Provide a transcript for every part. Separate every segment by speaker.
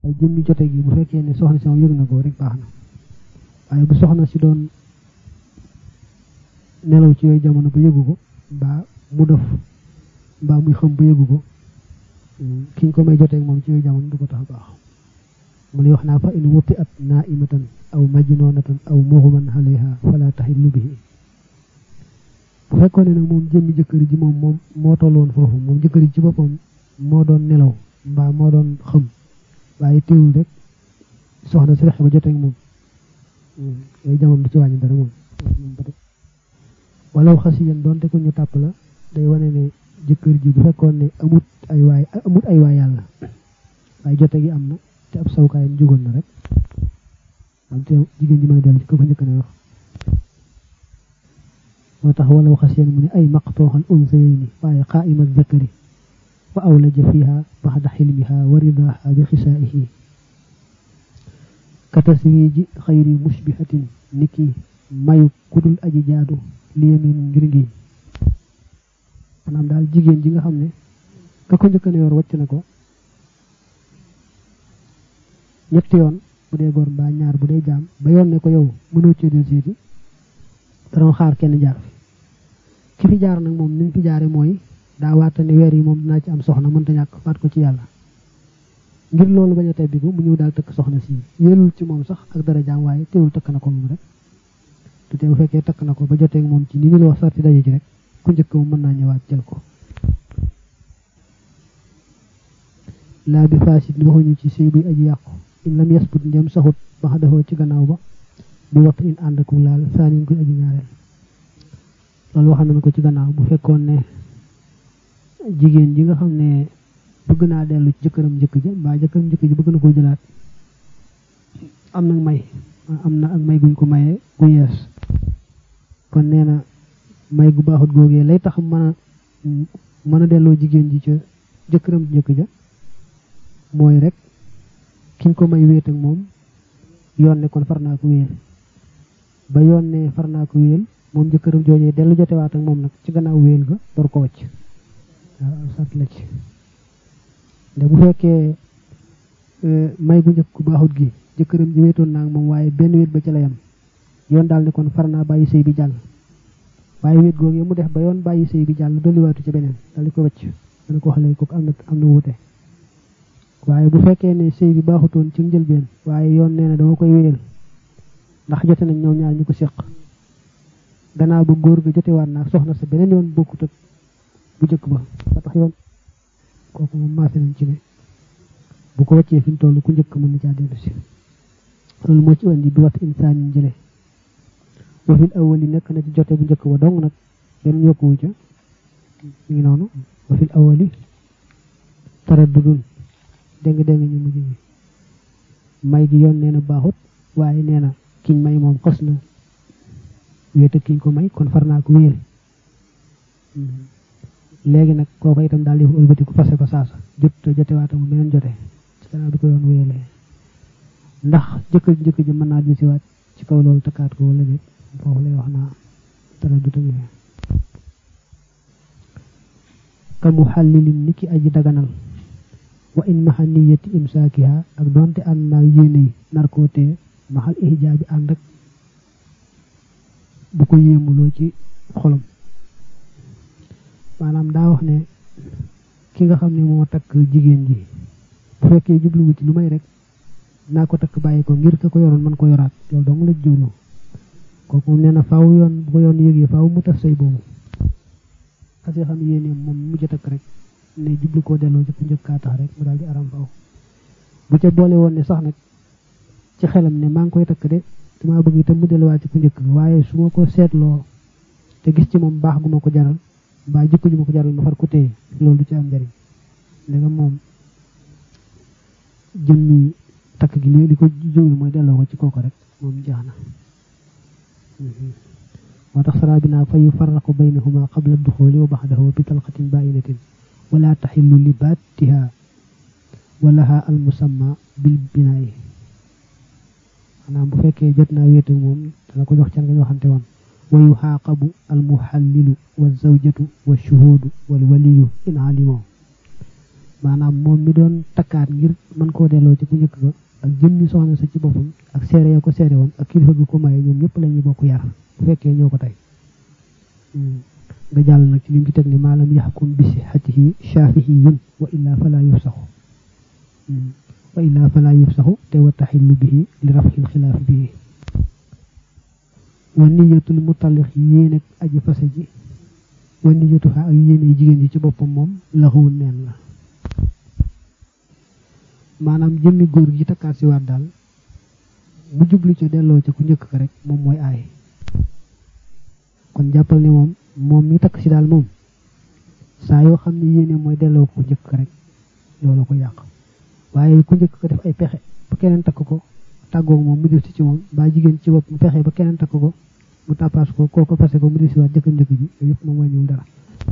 Speaker 1: ay jëmmi jote gi bu fekkee ne soxna si moom yëg na ko rek baax na waaye bu soxna si doon nelaw ci yooyu jamono ba yëgu ko mbaa mu def mbaa muy xam ba yëgu ko kiñ ko may joteeg moom ci yooyu jamono du ko tax baax mu lay wax naa fa in wuti at naimatan aw majnunatan aw mughman alayha fala tahillu bihi bu fekkoon ne nag moom jëmmi jëkkër ji moom moom moo tolloon foofu moom jëkkër ji ci boppam moo doon nelaw mbaa moo doon xam waaye teewul rek soxna si fexe ba joteeg moom yooyu jamono du ci wàññi dara moom walaw xasiyan doonte ko ñu tàpp la day wane ne jëkkër ji bu fekkoon ne amut ay waay amut ay waay yàlla waaye jote gi am na te ab sawkaayam jugoon na rek am te jigéen ji mën a dellu ci ko ko njëkk na wax moo tax walaw xasiyan mu ne ay maqtooxal unsayayni waaye qaaimat zakari wa awlaja fiha baxda xilmiha wa ridaha bi xisaa'ihi ka taswiji xayri mushbihatin niki mayu kudul aji jaadu li yamin ngir ngiñ maanaam daal jigéen ji nga xam ne ka ko njëkk na yor wàcc na ko ñetti yoon bu dee góor mbaa ñaar bu dee jaam ba yoon ne ko yow mënoo cee del siiti dana xaar kenn jaar fi ki fi jaar nag moom ni mu fi jaare mooy daa waata ne weer yi moom dinaa ci am soxna mënta ñàkk faat ko ci yàlla ngir loolu bañ a tebbi ko mu ñëw daal tëkk soxna si yelul ci moom sax ak dara jaam waaye teewul tëkk na ko moom rek te te bu fekkee takk na ko ba joteeg moom ci ni ñu la wax sarti daje ci rek ku njëkk moom mën naa ñëwaat jël ko laa bi fasit waxuñu ci sëy buy aji yàqu in lam yasbut ndem saxut ba xa defoo ci gannaaw ba bi waxtu in ànd ak laal saanin koy aji ñaareel loolu wax nañ ko ci gannaaw bu fekkoon ne jigéen ji nga xam ne bëgg naa dellu ci jëkkëram njëkk ji mbaa jëkkëram njëkk ji bëgg na koo jëlaat am nag may am na ak may guñ ko mayee gu yees kon nee na may gu baaxut googee lay tax mën a mën a delloo jigéen ji ca jëkkëram njëkk ja mooy rek kiñ ko may wéet ak moom yoon ne kon far naa ko wéyal ba yoon ne far naa ko wéyal moom jëkkëram joojee dellu jotewaat ak moom nag ci gannaaw wéyal ga door ko wacc waaw sart la ci nde bu fekkee may gu njëkk ku baaxut gi jëkkëram ji wéetoon naa ak moom waaye benn wéet ba ca la yam yoon daal ne kon far naa bàyyi sëy bi jàll waaye wéet googu mu def ba yoon bàyyi sëy bi jàll dolliwaatu ci beneen dal di ko wacc dana ko xale kooku am na am na wuute waaye bu fekkee ne sëy bi baaxutoon ci njëlbeen waaye yoon nee na dama koy wéyal ndax jote nañ ñoom ñaar ñu ko séq gannaaw ba góor ga jotewaat naa soxna sa beneen yoon bokkut ak bu jëkk ba ba tax yoon kooku moom maase nañ ci ne bu ko wàccee fi mu toll ku njëkk mën na caa dellu si loolu moo ci indi bi wat insaan yi jële wa fil awali nekk na ci jote bu njëkk ba dong nag benn yokkuwu ca mi ngi noonu wa fil awali taraddudun dégg dégg ñu mujj ñi may gi yoon nee na baaxut waaye nee na kiñ may moom xos na wéete kiñ ko may kon far naa ko wéyal léegi nag kooku itam daal di ëlbati ku fase ko saasa jot jotewaata mu beneen jote ci gannaaw bi ko yoon wéyalee ndax jëkkër njëkk ji mën naa di siwaat ci kaw loolu takkaat ko wala déet foofu lay wax naa dara du tamit ka mu xallilin ni ki aji daganal wa in maxa niyati imsaakiha ak doonte ànd naa yéene yi narkootee maxal ihjaabi ànd ak bu ko yéemuloo ci xolam maanaam daa wax ne ki nga xam ne moo takk jigéen ji bu fekkee jubluwu ci lu may rek naa ko takk bàyyi ko ngir ka ko yoroon mën ko yoraat loolu dong la jublu kooku moom nee na faaw yoon bu ko yoon yëgee faaw mu tas say boobu xasee xam yéene moom mujj takk rek ne jublu koo delloo ci ku njëkkaa tax rek mu daal di aram faaw bu ca boole woon ne sax nag ci xelam ne maa ngi koy takk de damaa bëgg itam mu delluwaat ci ku njëkk waaye su ma ko seetloo te gis ci moom baax gu ma ko jaral mbaa jikko ju ma ko jaral ma far ko téye loolu du ci am njariñ léegi moom jëmmi takk gi li li ko jógul mooy delloo ko ci kooku rek moom jeex na moo tax saraa bi naa fa yufarraqu baynahuma qabla duxuli wa baxdahu bi talqatin bainatin wala taxillu li baatiha wa laha al musamma bil binaayi maanaam bu fekkee jot naa wéetu moom dana ko jox can nga ñu waxante woon wa yuxaaqabu almuxallilu wa zawjatu wa shuhuudu wal waliyu in alimoo maanaam moom mi doon takkaat ngir mën koo delloo ci bu njëkk ba ak jëmmi soxna sa ci boppam ak seere ya ko seere woon ak kilifa gi ko maye ñoom ñëpp la ñuy bokk yar bu fekkee ñoo ko tey nga jàll nag ci lim ci teg ni maalam yaxkum bi sihatihi shafihiyun wa illa fala yufsaxu wa illa fala yufsaxu te wa taxillu bihi li rafxil xilaaf bihi wa niyatul mutallix yéene aji fase ji wa niyatuha ak yéene jigéen ji ci boppam moom laxuwul neen la maanaam jëmmi góor gi takkaat si waat daal bu jublu ca delloo ca ku njëkk ka rek moom mooy aay kon jàppal ni moom moom mi takk si daal moom saa yoo xam ne yéene mooy delloo ko njëkk ka rek loolu ko yàq waaye ku njëkk ko def ay pexe ba keneen takk ko tàggoog moom mu def si ci moom ba jigéen ci bopp mu pexe ba keneen takk ko mu tàppaas ko kooko fase ko mu def si waat jëkkër njëkk ji yëpp moom wàññiwul dara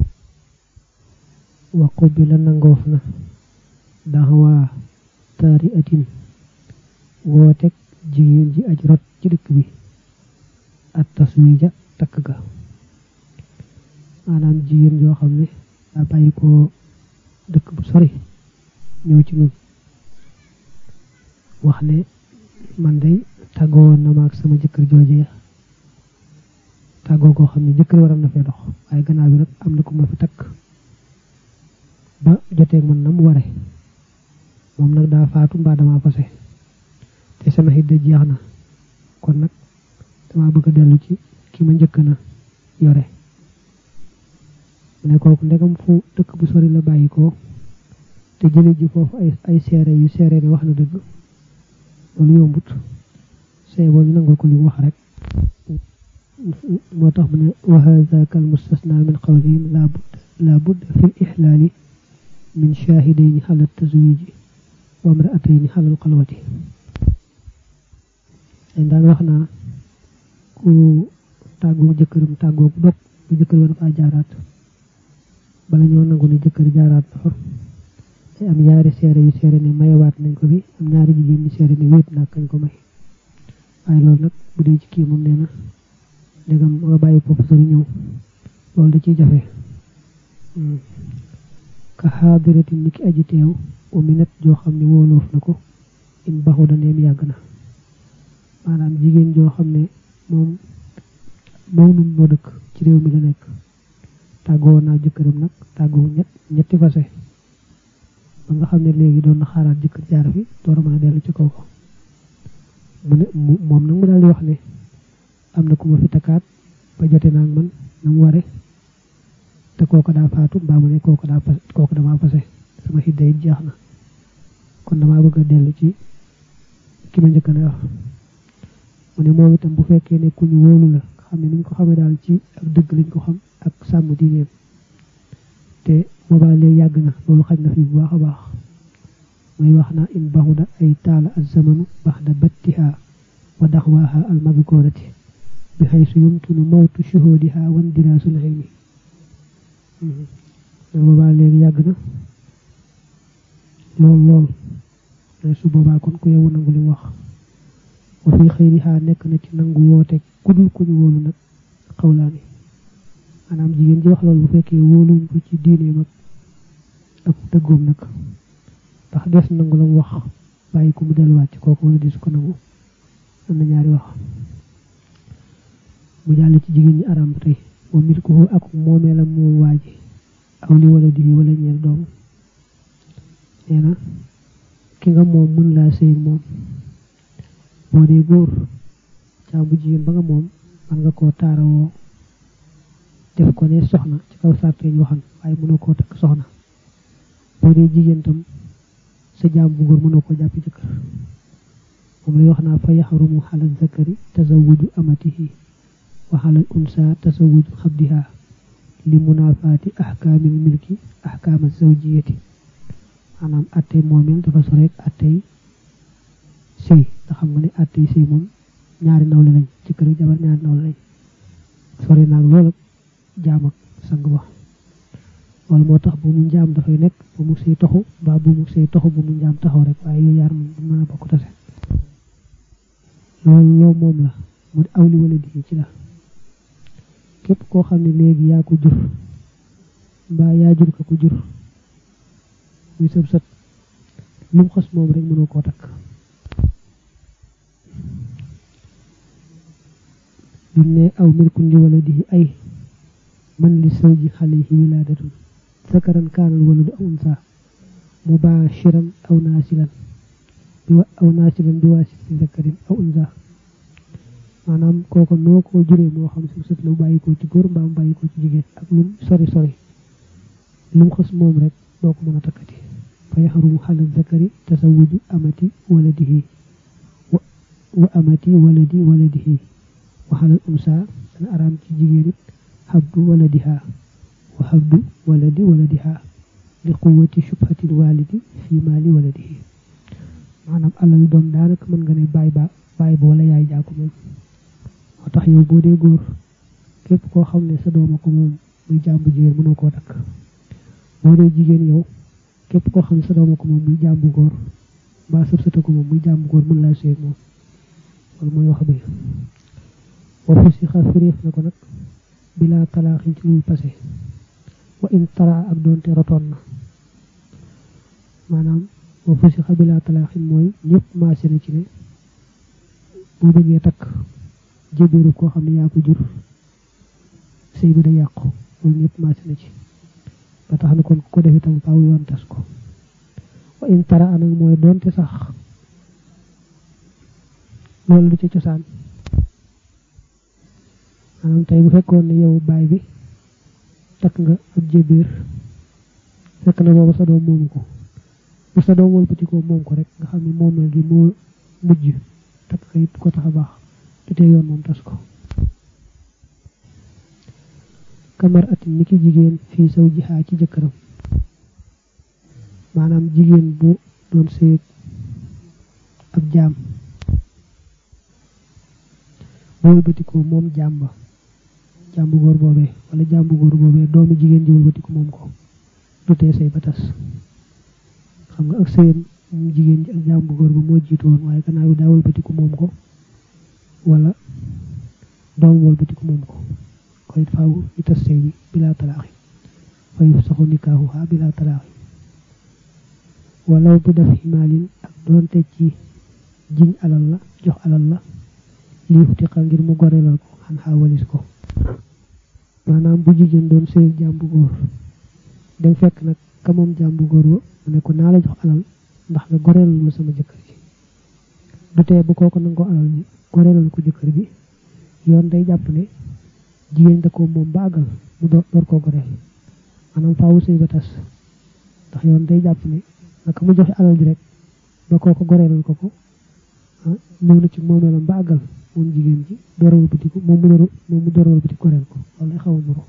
Speaker 1: waqu bi la nangoof na daxawaa taari atin wooteeg jigéen ji aj rot ci dëkk bi at taswija takk ga maanaam jigéen joo xam ne daa bàyyi ko dëkk bu sori ñëw ci nun wax ne man day tàggoo na ma ak sama jëkkër jooje tàggoo koo xam ne jëkkër waram na fee dox waaye gannaaw bi nag am na ku ma fi takk ba joteeg man na mu ware moom nag daa faatu mbaa dama fase te sama xidda jeex na kon nag dama bëgg a dellu ci ki ma njëkk na yore mu ne kooku ndegam fu dëkk bu sori la bàyyi ko te jële ji foofu ay ay seere yu seere ne wax na dëgg loolu yombut see boo ñu nangul ko li mu wax rek moo tax mu ne wa hadha kal mustasna min qawlihim la budda la budda fi l ihlaali min shahidayni ala tazwiji wa imraatayni ala al qalwati dañ daan wax naa ku tàggoo jëkkëram tàggoo bu dog bu jëkkër war faa jaaraat bala ñoo nangu ne jëkkër jaaraat na fa te am ñaari seere yu seere ne mayewaat nañ ko fi am ñaari jigéen ñi seere ne wéet naa kañ ko may waaye loolu nag bu dee ci kii moom nee na ndegam nga bàyyi foofu sori ñëw loolu da ciy jafe ka xaadirati ni ki aji teew u minat joo xam ne wóoloof na ko in baxu da neem yàgg na maanaam jigéen joo xam ne moom moom nun noo dëkk ci réew mi la nekk tàggoo naa jëkkëram nag tàggoo ñett ñetti fase ba nga xam ne léegi doon na xaaraat jëkkër jaar fi door a mën a dellu ci kaw ko mu ne moom nag mu daal di wax ne am na ku ma fi takkaat ba jote naa man na mu ware te kooku daa faatu mbaa mu ne kooku daa fas kooku damaa fase sama xidda it jeex na kon damaa bëgg a dellu ci ki ma njëkk na wax mu ne moom itam bu fekkee ne ku ñu wóolu la xam ne ni ñu ko xamee daal ci ak dëgg lañ ko xam ak sàmm diineem te boobaa léegi yàgg na loolu xaj na fi bu baax a baax muy wax na in baxuda ay taala az-zamanu baxda battiha wa daxwaaha al-madkurati bi xaysu yumkinu mawtu shuhudiha wa indiraasul ayni boobaa léegi yàgg na lool lool mais su boobaa kon ku yewu nangu li mu wax wa fi xëyriha nekk na ci nangu woote kudul ku ñu wóolu nag xawlaani maanaam jigéen ji wax loolu bu fekkee wóoluñ ko ci diineem ak ak dëggoom nag ndax des nangu la mu wax bàyyi ko mu delluwaat ci kooku wala dis ko nangu am na ñaari wax mu jàll ci jigéen ñi aram ba tey wa milkuhu ak moomeelam moom waaji aw li wala digi wala ñeel doom nee na ki nga moom mën laa sëy moom boo dee góor caa bu jigéen ba nga moom man nga koo taarawoo def ko ne soxna ci kaw sarteñ waxan waaye mënoo koo takk soxna boo dee jigéen tam sa jaam bu góor mënoo koo jàppi jëkkër moom lay wax naa fa yaxrumu xalal zakari tazawuju amatihi wa xalal unsa tazawuju xabdiha li munaafaati ahkaamil milki ahkaama zawjiyati maanaam attey moomeel dafa soreek attey sëy nga xam nga ne attey sëy moom ñaari nawle lañ ci kër jabar ñaari nawle lañ sore naag loolu jaam ak sang ba loolu moo tax bu mu njaam dafay nekk bu mu sëy toxu mbaa bu mu sëy toxu bu mu njaam taxaw rek waaye yooyu yaar moom du mën a bokk tase loolu loo moom la mu di awli wala di ci la képp koo xam ne léegi yaa ko jur mbaa yaa jur ko ko jur muy sëb sët lu mu xas moom rek mënoo koo takk bim ne aw milkun li wala di ay man li sawji xalayhi wilaadatun zakaran kaanal waladu aw unsa mubashiran aw naasilan bi aw naasilan bi waasiti zakarin aw unsa maanaam kooku noo ko juree moo xam si sët la bàyyi ko ci góor mbaam bàyyi ko ci jigéen ak lum sori sori lum xas moom rek doo ko mën a takkati fa yaxrumu xalal zakari tasawuju amati waladihi wa amati waladi waladihi wa xalal unsa dana araam ci jigéen it xabdu waladiha wa xabdu waladi waladiha li quwati shubhatil walidi fi maali waladihi maanaam alal doom daanaka mën nga ne baay ba baay ba wala yaay jaa ko moom moo tax yow boo dee góor képp koo xam ne sa dooma ko moom muy jàmbu jigéen mënoo koo takk boo dee jigéen yow képp koo xam ne sa dooma ko moom muy jàmbu góor mbaa sëb sëta ko moom muy jàmbu góor mën laa séeg moom loolu mooy wax bi wa fusixa firiif na ko nag bilaa talaaxin ci luy pase wa in tara ak doonte rotoon na maanaam wa fusixa bilaa talaaxin mooy ñëpp maase na ci ne boo bëggee takk jébéeru koo xam ne yaa ko jur sëy bi da yàqu loolu ñëpp maase na ci ba tax na kon ko def itam faaw yoon tas ko wa in tara anag mooy doonte sax loolu lu ci cosaan maanaam tey bu fekkoon ne yow baay bi takk nga ab jébéer fekk na booba sa doom moomu ko bu sa doom wëlbatikoo moom ko rek nga xam ne moomeel gi moo mujj takk ka it ko tax a baax te tey yoon moom tas ko kamar atin ni ki jigéen fii saw jixaa ci jëkkëram maanaam jigéen bu doon sëyeg ab jaam bu wëlbatikoo moom jaam ba jaam bu góor boobee wala jaam bu góor boobee doomi jigéen ji wëlbatiku moom ko du tee sëy ba tas xam nga ak sëyam moom jigéen ji ak jaam bu góor ba moo jiitu woon waaye gannaaw bi daa wëlbatiku moom ko wala doom wëlbatiku moom ko koy faaw ñu tas sëy bi bilaa talaaxi fa yufsaxu nikaahuha bilaa talaaxi walaw bi daf ximaalin ak doonte ci jiñ alal la jox alal la lii xutiqa ngir mu gorelal ko xan xaawalis ko maanaam bu jigéen doon sëy jaam bu góor dem fekk nag ka moom jaam bu góor ba mu ne ko naa la jox alal ndax nga gorelal ma sama jëkkër ji du tee bu kooku nangoo alal bi gorelal ko jëkkër ji yoon day jàpp ne jigéen da ko moom ba àggal mu door door koo goreel maanaam faawu sëy ba tas ndax yoon day jàpp ne naka mu joxe alal ji rek ba kooku goreelal ko ko ñëw na ci moomeelam ba àggal moom jigéen ji doorawal batiku moom mu door moom mu doorawal batiku goreel ko loolu lay xaw a nuru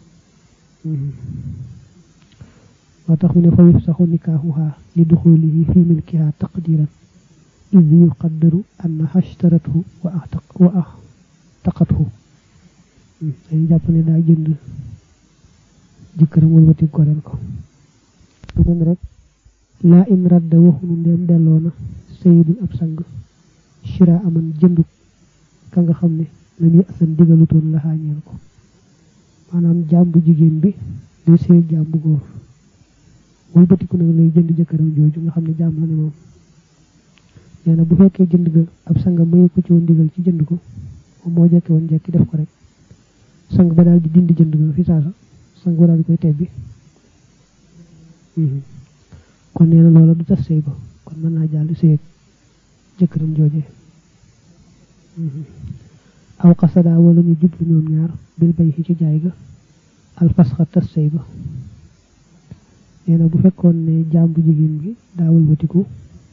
Speaker 1: moo tax mu ne fa yufsaxu nikaahuha li duxulihi fi milkiha taqdiran id yuqaddaru annaha ashtarathu wa wa ahtaqathu dañu jàpp ne daa jënd jëkkëram wëlbati goreel ko du mën rek laa in radda waxunu ndeem delloo na sayidun ab sang shira aman jëndu ka nga xam ne lam yësan digalutoon la xaañeel ko maanaam jaam bu jigéen bi day sëy jaam bu góor wëlbatiku nag lay jënd jëkkëram jooju nga xam ne jaam la ne moom nee na bu fekkee jënd ga ab sang maye ko ci woon digal ci jënd ko moom moo jekke woon jekki def ko rek sang ba daal di dindi jënd ga fi saasa sang ba daal di koy tebbi kon nee na loola du tas sëy ba kon mën naa jàll sëy ak jëkkëram jooje aw xasada wala ñu jublu ñoom ñaar bil bay ci jaay ga alfasxa tas sëy ba nee na bu fekkoon ne jaam bu jigéen bi daa wëlbatiku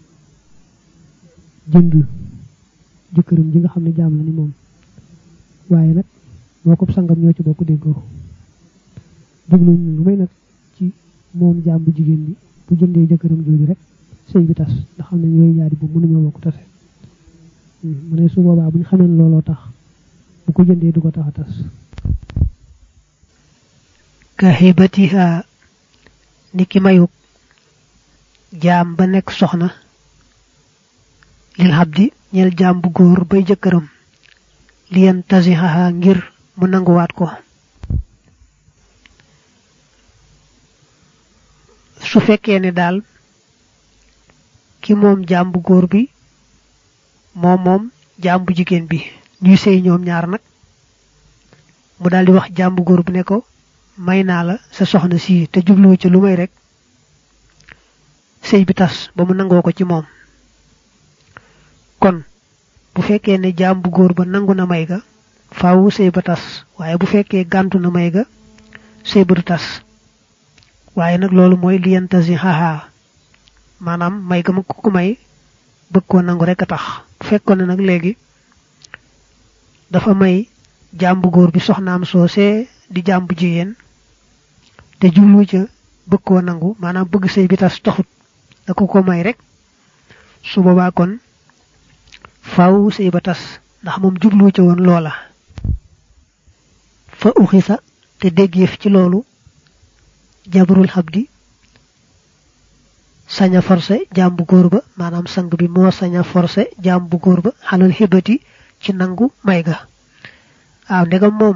Speaker 1: jënd jëkkëram ji nga xam ne jaam la ni moom waaye nag moo ko sangam ñoo ci bokk déggoo jubluñ lu may nag ci moom jaam bu jigéen bi bu jëndee jëkkëram jooju rek sëy bi tas ndax xam ne ñooy ñaari boobu mënuñoo bokk tase mu ne su boobaa bu ñu xamee looloo tax bu ko jëndee du ko tax a tas
Speaker 2: ka xibatiha ni ki mayuk jaam ba nekk soxna lil xabdi ñel jaam bu góor bay jëkkëram liyan tasixaha ngir mu nanguwaat ko su fekkee ne daal ki moom jaam bu góor bi moom moom jaam bu jigéen bi ñuy sëy ñoom ñaar nag mu daal di wax jaam bu góor bu ne ko may naa la sa soxna si te jubluwu ci lu may rek sëy bi tas ba mu nangoo ko ci moom kon bu fekkee ne jaam bu góor ba nangu na may ga faawu sëy ba tas waaye bu fekkee gàntu na may ga sëy ba du tas waaye nag loolu mooy liyantasi haha maanaam may ga ma ku ko may bëgg koo nangu rek a tax bu fekkoon ne nag léegi dafa may jaam bu góor bi soxnaam soosee di jaam bu jigéen te jublu ca bëgg koo nangu maanaam bëgg sëy bi tas taxut da ko ko may rek su boobaa kon faaw sëy ba tas ndax moom jublu ca woon loola fa uxisa te déggeef ci loolu jabarul xabdi saña forcé jaam bu góor ba maanaam sang bi moo saña forcé jaam bu góor ba xalal xibati ci nangu may ga waaw ndegam moom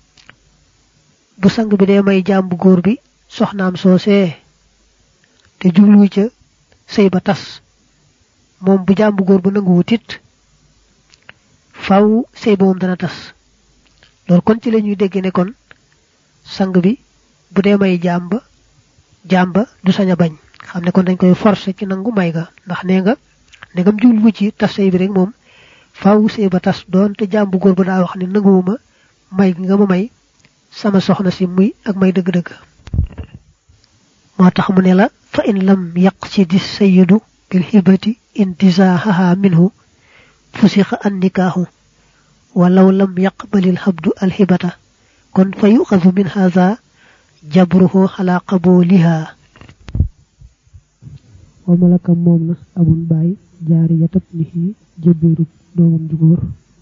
Speaker 2: bu sang bi dee may jaam bu góor bi soxnaam soosee te jublu ca sëy ba tas moom bu jaam bu góor bu nangu wutit faw sëy ba moom dana tas loolu kon ci la ñuy dégg ne kon sang bi bu dee may jaam ba jaam ba du sañ a bañ xam ne kon dañ koy forcer ci nangu may ga ndax nee nga ndegam jublu ci tas sëy bi rek moom faaw sëy ba tas doon te jaam bu góor ba daa wax ne nanguwuma may gi nga ma may sama soxna si muy ak may dëgg-dëgg moo tax mu ne la fa in lam yaq ci di sayidu bil xibati intisaahaha minhu fusixa an nikaahu walaw lam yaqbalil xabdu alxibata kon fa yuxasu min haza jabruhu xala qabuliha
Speaker 1: wa malaka moom na abun baay jaari yatab nihi jëbbeeru doomam ju góor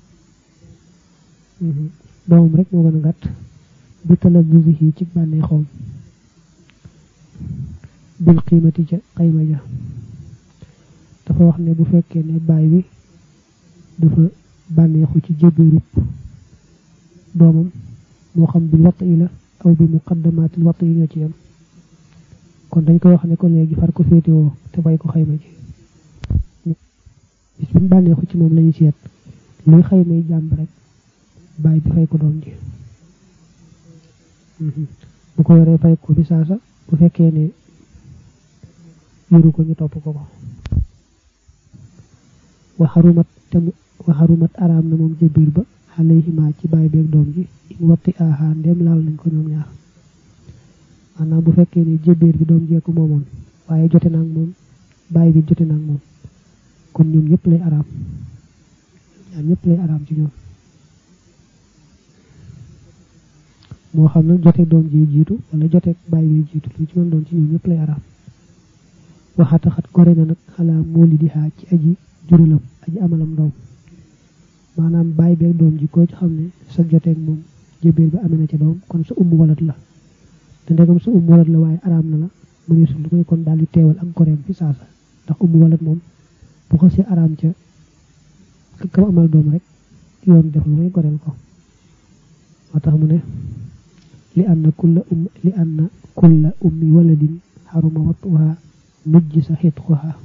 Speaker 1: doomam rek moo gën a gàtt bi talabusihi ci bànnee xoom bil qiimati ca xayma ja dafa wax ne bu fekkee ne baay bi dafa bànneexu ci jëbbeerub doomam moo xam bi watt yi la aw bi muqaddamaatil watt yi ñoo ci yam kon dañ koy wax ne ko léegi far ko féetewoo te bay ko xayma ji bis bi bànneexu ci moom lañu seet luy xaymay jàmb rek bàyyi bi fay ko doom ji bu ko yoree fay ko bi saasa bu fekkee ne yoru ko ñu topp ko ko waxarumat te waxarumat araam na moom jëbiir ba alayhima ci bàyyi beeg doom ji in watti aha ndem laal nañ ko ñoom ñaar maanaam bu fekkee ne jëbiir bi doom jeeku moomoon waaye jote naag moom bàyyi bi jote naag moom kon ñoom ñëpp lay araam ñaar ñëpp lay araam ci ñoom moo xam ne jote doom ji jiitu wala jote bàyyi bi jiitu lu ci mën doon ci ñoom ñëpp lay araam waxataxat gore na nag xalaa mooli di xaa ci aji juralam aji amalam doom maanaam bàyyi beeg doom ji koo ci xam ne sa joteeg moom jëbeer bi amee na ca doom kon sa ummu walat la te ndegam sa ummu walat la waaye araam na la mëneesul lu koy kon daal di teewal ak goreem fi saasa ndax ummu walat moom bu ko si araam ca kam amal doom rek yoon def lu koy goreel ko moo tax mu ne li anna kulla um li anna kulla ummi waladin xaruma wattuha mujj sa xitquha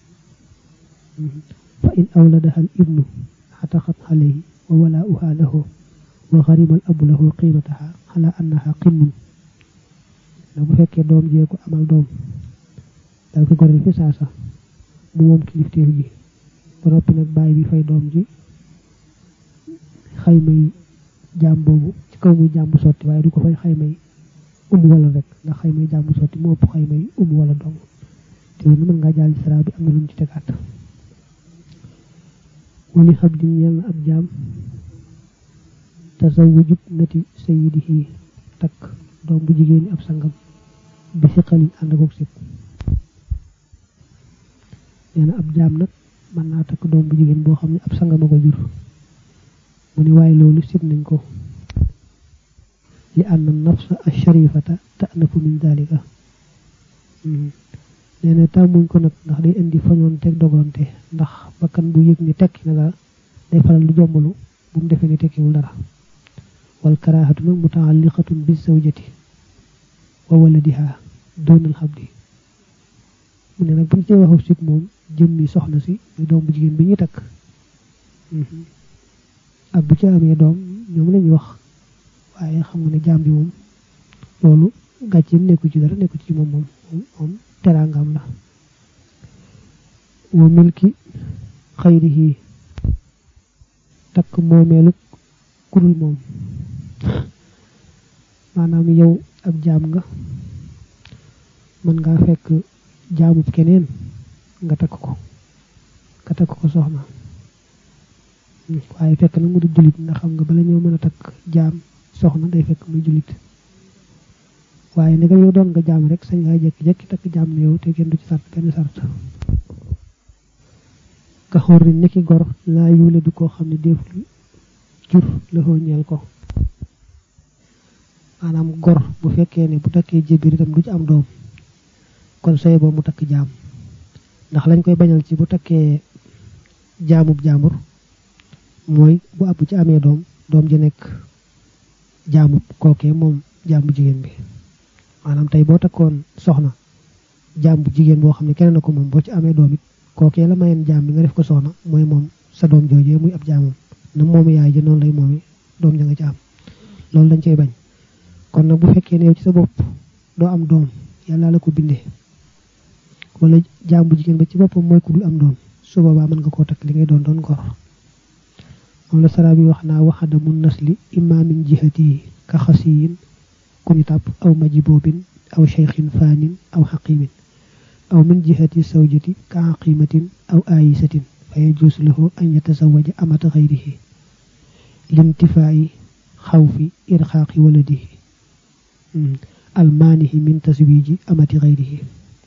Speaker 1: fa in awladaha al ibnu xataxat alayhi wa walaa'uha lahu wa xarima al abu lahu qiimataha ala annaha qinnun na bu fekkee doom jee ko amal doom dal ko goreel fi saasa mu moom kilifteef gi ba noppi nag bàyyi bi fay doom ji xaymay jaam boobu ci kaw muy jaam bu sotti waaye du ko fay xaymay umu wala rek ndax xaymay jaam bu sotti moo ëpp xaymay umu wala dong te mën ngaa jàll ci sara bi am na lu ñu ci tegaat wali xam di ñeel na ab jaam tasawujub nati sayidihi takk doom bu jigéen ab sangam bi si xalin ànd akook sib nee na ab jaam nag mën naa takk doom bu jigéen boo xam ne ab sangam a ko jur mu ne waaye loolu sib nañ ko li anna nafsa asharifata ta'nafu min dalika nee na tàmmuñ ko nag ndax day indi fañoon teg dogonte ndax bakkan bu yëg ni tekki na dara day faral lu jombalu bu mu defee ni tekkiwul dara wal karaahatu nag mutaalliqatun bi zawjati wa waladiha doonal xabdi mu ne nag buñ ci waxu sib moom jëmmi soxna si muy doom bu jigéen bi ñuy takk ak bu ci amee doom ñoom lañuy wax waaye xam nga ne jaam bi moom loolu gàcce nekku ci dara nekku ci moom moom moom teraangam la wa milki xayrihi takk moomeelu kudul moom maanaam yow ab jaam nga mën ngaa fekk jaamub keneen nga takk ko nga takk ko soxna waaye fekk na mu di jullit ndax xam nga bala ñëw mën a takk jaam soxna day fekk muy jullit waaye ne nga yow doon nga jaam rek sañ ngaa jekki-jekki takk jaam ne yow te kenn du ci sart benn sart ka xorri niki gor laa yuule du koo xam ne déeful jur la ñeel ko maanaam gor bu fekkee ne bu takkee jébir itam du ci am doom kon soy boo mu takk jaam ndax lañ koy bañal ci bu takkee jaamub jaambur mooy bu àbb ci amee doom doom ji nekk jaamub kookee moom jaam bu jigéen bi maanaam tey boo takkoon soxna jaam bu jigéen boo xam ne keneen na ko moom boo ci amee doom it kookee la mayeen jaam bi nga def ko soxna mooy moom sa doom joojee muy ab jaamam na moomi yaay ji noonu lay moomi doom ja nga ci am loolu dañ cey bañ kon nag bu fekkee ne yow ci sa bopp doo am doom yàlla la ko bindee wala jaam bu jigéen ba ci boppam mooy ku dul am doom su boobaa mën nga koo takk li ngay doon doon gor moom la sara bi wax naa waxada mun nasli imma min jihati ka xasiyin ku ñu tàpp aw majiboobin aw cheikhin faanin aw xaqimin aw min jihati sawjati ka aqimatin aw ayisatin fa yajuusu lahu an yatazawaja amata xayrihi lintifaayi xawfi irxaaqi waladihi almaanihi min taswiji amati xayrihi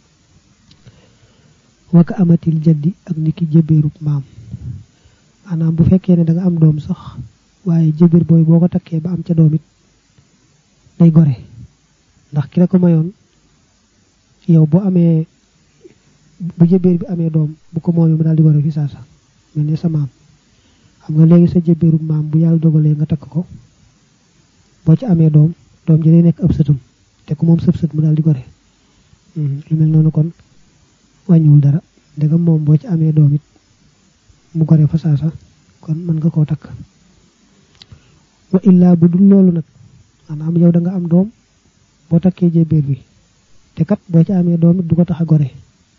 Speaker 1: waka amatil jaddi ak niki jëbeerub maam maanaam bu fekkee ne da nga am doom sax waaye jëbeer booy boo ko takkee ba am ca doom it day gore ndax ki la ko mayoon yow boo amee bu jëbeer bi amee doom bu ko moomee mu daal di gore fi saasa mel ne sa maam xam nga léegi sa jëbeerub maam bu yàlla dogalee nga takk ko boo ci amee doom doom ji day nekk ab sëtum te ku moom sëb sët mu daal di gore lu mel noonu kon wàññiwul dara ndegam moom boo ci amee doom it mu gore fa saasa kon mën nga koo takk wa illaa bu dul loolu nag maanaam yow da nga am doom boo takkee jébéer bi te kat boo ci amee doom it du ko tax a gore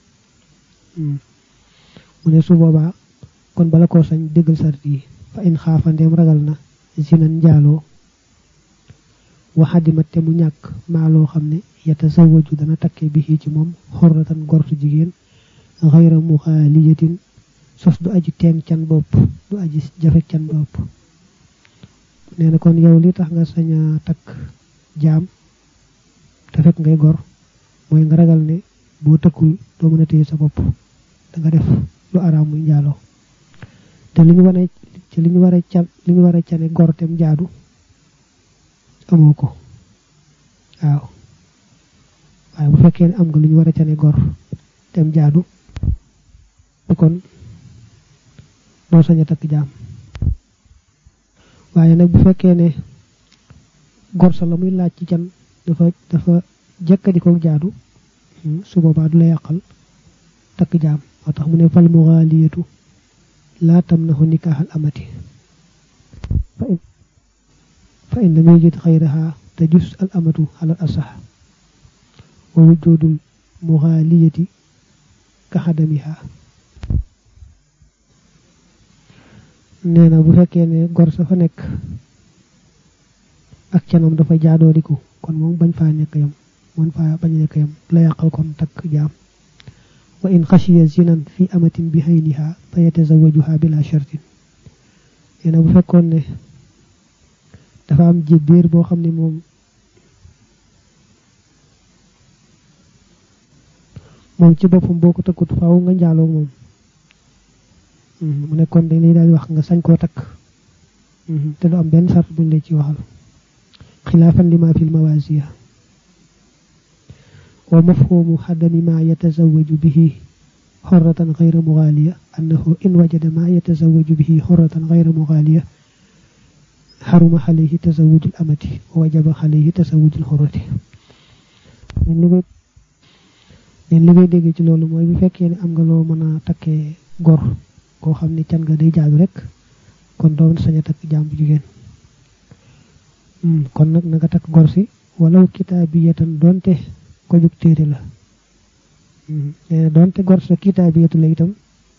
Speaker 1: mu ne su boobaa kon bala koo sañ déggal sart yi fa in xaafandeem ragal na zinan njaaloo waxadima te mu ñàkk maa loo xam ne yatasawaju dana takke bi ci moom xorratan gortu jigéen xayra muxaaliyatin sos du aji teen can bopp du aji jafe can bopp nee na kon yow li tax nga sañ a takk jaam te fekk ngay gor mooy nga ragal ne boo tëkkul doo mën a téye sa bopp da nga def lu araam muy njaaloo te li ñu war a ci li ñu war a can li ñu war a cane gor tem jaadu amoo ko waaw waaye bu fekkee ne am nga lu ñu war a cane gor tem jaadu kon doo sañ a takk jaam waaye nag bu fekkee ne gor sa la muy laaj ci can dafa dafa jëkkadi ko jaadu su boobaa du la yàqal takk jaam moo tax mu ne fal muxaaliyatu laa tamnahu nikaaxal amati fa in lam yajid xayraha tajus al amatu alal asax wa wujudul muxaaliyati ka xadamiha nee na bu fekkee ne gor sa fa nekk ak canam dafa jaadoodiku kon moom bañ faa nekk yam man faa bañ nekk yam la yàqal kon takk jaam wa in xashiya zinan fi amatin bi hayniha fa yatazawajuha bila shartin nee na bu fekkoon ne dafa am jébbiir boo xam ne moom moom ci boppam boo ko takkut faaw nga njaaloo moom mu nekkoon dañ lay daal wax nga sañ koo takk te du am benn sart buñ lay ci waxal xilaafan lima fil mawasiya wa mafhumu xadami ma yatazawaju bihi xorratan xayra mugaaliya annahu in wajada ma yatazawaju bihi xorratan xayra mugaaliya xaruma xalayhi tasawujul amati wa wajaba xalayhi tasawujul xorrati leen li ngay dégg ci loolu mooy bu fekkee ne am nga loo mën a takkee gor koo xam ne can nga day jaadu rek kon doo sañ a takk jaam bu jigéen kon nag na nga takk gor si walaw kitaabiyatan donte ko jug téere la nee na donte gor sa kitaabiyatu la itam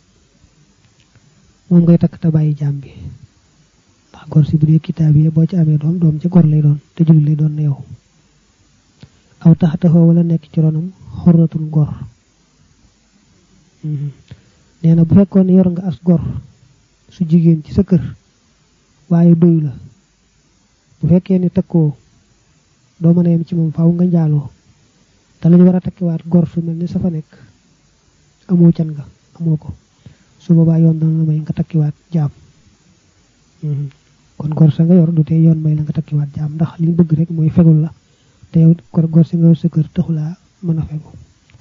Speaker 1: moom ngay takk te bàyyi jaam bi ndax gor si bu dee kitaabiya boo ci amee doom doom ci gor lay doon te julli lay doon na yow aw taxataxoo wala nekk ci ronam xorratul gor nee na bu fekkoon ne yor nga as gor su jigéen ci sa kër waaye doyu la bu fekkee ne takkoo doo mën a yem ci moom faaw nga njaaloo te lañu war a takkiwaat gor su mel ni sa fa nekk amoo can nga amoo ko su boobaa yoon dana la may nga takkiwaat jaam kon gor sa nga yor du tee yoon may la nga takkiwaat jaam ndax li bëgg rek mooy fegul la te yow kor gor si nga yor sa kër taxulaa mën a fegu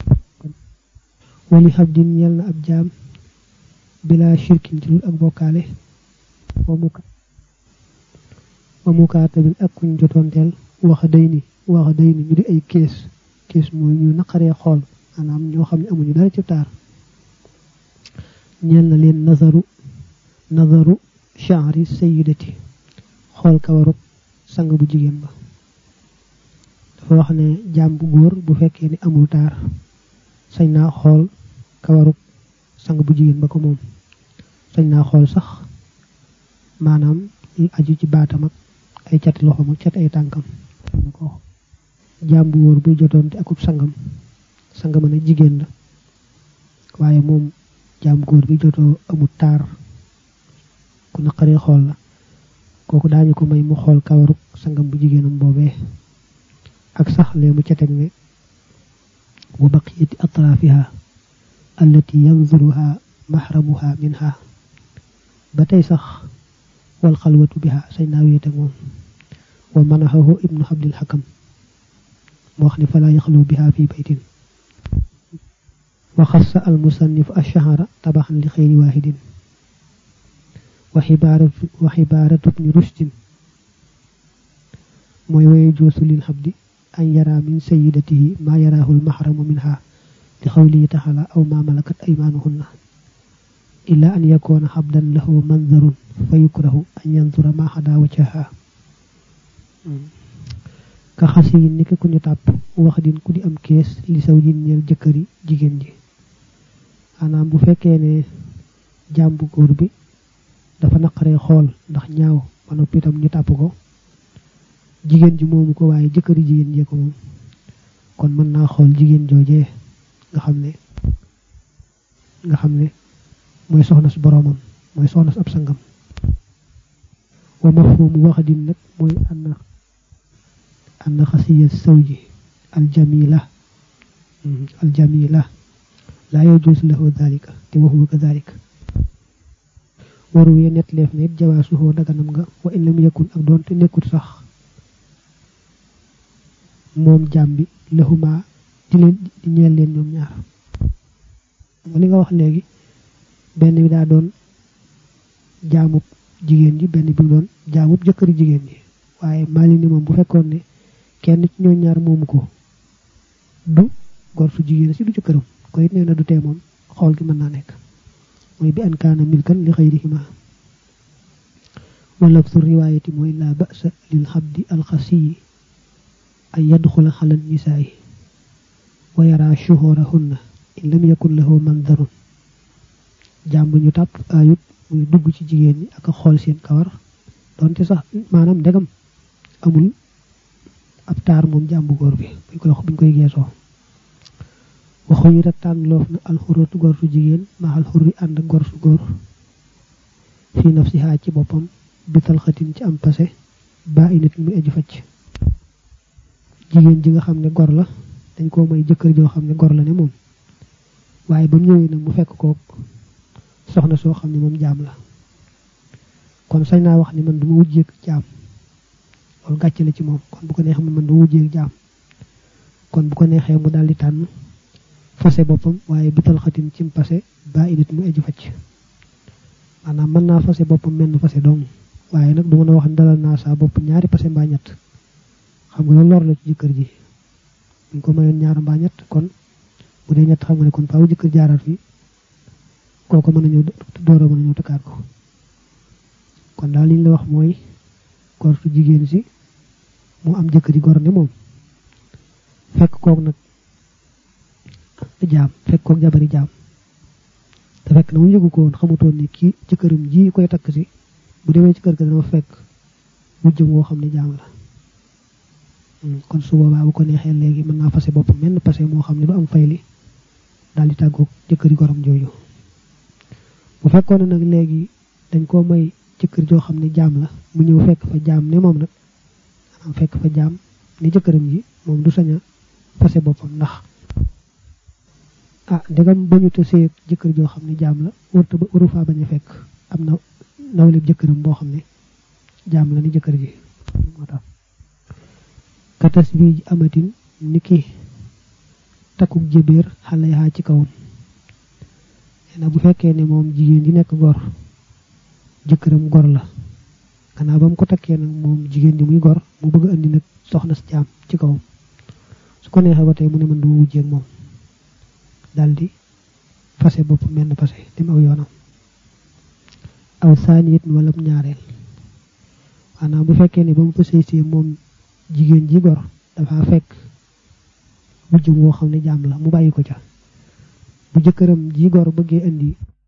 Speaker 1: wali xab din ñel na ab jaam bila shirkin ci dul ak bokkaale wa mukaatabil ak kuñ jotoonteel waxa day ni waxa day ni ñu di ay kees kees mooy ñu naqaree xool maanaam ñoo xam ne amuñu dara ci taar ñeel na leen nazaru nazaru sha'ri sayyidati xool kawarub sang bu jigéen ba dafa wax ne jaam bu góor bu fekkee ni amul taar sañ naa xool kawarub sang bu jigéen ba ko moom sañ naa xool sax maanaam aju ci baatam ak ay cati loxoom ak cati ay tànkam na ko jaam bu góor buy jotoonte akub sangam sangam nag jigéen la waaye moom jaam góor bi jotoo amul taar ku naqaree xool la kooku daañu ko may mu xool kawaruk sangam bu jigéenam boobee ak sax lee mu ca teg ne wa baqiyati atraafiha allati yanzuruha mahramuha minha ba tey sax wal xalwatu biha say naa wéet ak moom wa manahahu ibnu abdil xakam moo wax ne falaa yaxlu biha fi baytin wa xassa al musannif ashahara tabaxan li xeyri waahidin wa xibaaratu wa xibaaratu bni rushdin mooy waye joosu lil xabdi an yara min sayidatihi ma yaraahu lmahramu minha li xawlihi taxala aw ma malakat aymaanuhunna illa an yakoona xabdan lahu manzarun fa yukrahu an yanzura ma xada wajhaha ka xasi yi ni ku ñu tàpp wax din ku di am kees li saw jin ñeel jëkkëri jigéen ji maanaam bu fekkee ne jaam bu góor bi dafa naqaree xool ndax ñaaw ba noppi itam ñu tàpp ko jigéen ji moomu ko waaye jëkkëri jigéen jee ko moom kon mën naa xool jigéen joojee nga xam ne nga xam ne mooy soxna su boroomam mooy soxna su ab sangam wa mafhumu waxdin nag mooy anna anna xasiya sawji aljamila aljamila laa yajuusu lahu dalika te wa huwa kadalik waru ye net leef ne it jawaasuhoo daganam nga wa in lam yakun ak doonte nekkut sax moom jaam bi lahuma di leen di ñeel leen ñoom ñaar li nga wax léegi benn bi daa doon jaamub jigéen ji benn bi doon jaamub jëkkëri jigéen ji waaye maali ni moom bu fekkoon ne kenn ci ñoo ñaar moomu ko du gor su jigéen si du ci këram ko it nee na du tee moom xool gi mën naa nekk mooy bi an kaana milkan li xayrihima wala su riwaayati mooy laa ba'sa lil xabdi alxasiyi ay yadxula xalal nisaayi wa yara shuhurahunna in lam yakun lahu mandarun jaam bu ñu tàpp ayut muy dugg ci jigéen ñi ak a xool seen kawar donte sax maanaam ndegam amul ab taar moom jaam bu góor bi buñ koy buñ koy geesoo waxu yi rek tànn loof na alxuratu góor su jigéen ma alxurri ànd ak góor su góor fii nafsiha ci boppam bital xatin ci am pase ba init muy aju facc jigéen ji nga xam ne gor la dañ koo may jëkkër joo xam ne gor la ne moom waaye ba mu ñëwee nag mu fekk ko soxna soo xam ne moom jaam la kon sañ naa wax ni man du ma wujjeeg jaam loolu gàcce la ci moom kon bu ko neexee man du ma wujjeeg jaam kon bu ko neexee mu daal di tànn fase boppam waaye bital xatin ci pase ba init mu aju facc maanaam mën naa fase boppam menn fase dong waaye nag du mën a wax dalal naa saa bopp ñaari pase mbaa ñett xam nga loolu lor la ci jëkkër ji buñ ko mayoon ñaar mbaa ñett kon bu dee ñett xam nga ne kon faaw jëkkër jaaraat fi kooku mën a ñëw door a mën a ñëw takkaat ko kon daal li ñu la wax mooy gortu jigéen si mu am jëkkër yi gor ne moom fekk kook nag jaam fekk kook jabari jaam te fekk na mu yëgu ko woon xamutoon ni kii jëkkëram ji koy takk si bu demee ci kër ga dana fekk wujjëm woo xam ne jaam la kon su boobaa bu ko neexee léegi mën naa fase boppam menn pase moo xam ne du am fayli daal di tàggoog jëkkëri gorom jooju bu fekkoon ne nag léegi dañ koo may jëkkër joo xam ne jaam la mu ñëw fekk fa jaam ne moom nag maanaam fekk fa jaam ni jëkkëram ji moom du sañ a fase boppam ndax ah ndegam bañu te seet jëkkër joo xam ne jaam la warta ba waru faa bañ a fekk am na nawleb jëkkëram boo xam ne jaam la ni jëkkër ji moo tax katas bi amatin ni ki takkuk jëbeer xale yaa ci kawam nee bu fekkee ne moom jigéen ji nekk gor jëkkëram gor la gannaaw ba mu ko takkee nag moom jigéen ji muy gor mu bëgg a indi nag soxna si jaam ci kawam su ko neexee ba tey mu ne man duma wujjeeg moom daldi fase bopp menn fase dem aw yoonam aw saaniyit wala ñaareel maanaam bu fekkee ne ba mu fa sëy see moom jigéen ji gor dafa fekk wujjum woo xam ne jaam la mu bàyyi ko ca bu jëkkëram ji gor bëggee indi